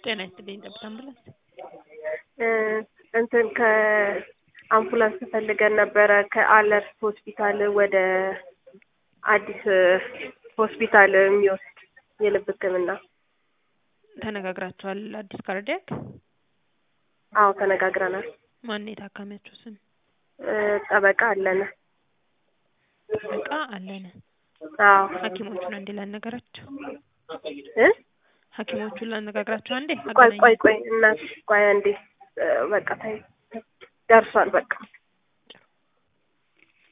ጤና ይስጥልኝ ጠብታ አምቡላንስ እ እንትን ከአምቡላንስ ፈልገን ነበረ ከአለርት ሆስፒታል ወደ አዲስ ሆስፒታል የሚወስድ የልብ ሕክምና። ተነጋግራችኋል? አዲስ ካርዲያክ አዎ ተነጋግረናል። ማን የታካሚያችሁ ስም? እ ጠበቃ አለነ። ጠበቃ አለነ። አዎ ሐኪሞቹን አንዴ ላነጋግራቸው። እ ሐኪሞቹን ላነጋግራቸው አንዴ ቆይ አገናኝ ቆይ ቆይ እናት ቆይ አንዴ እ በቃ ታይ ደርሷል በቃ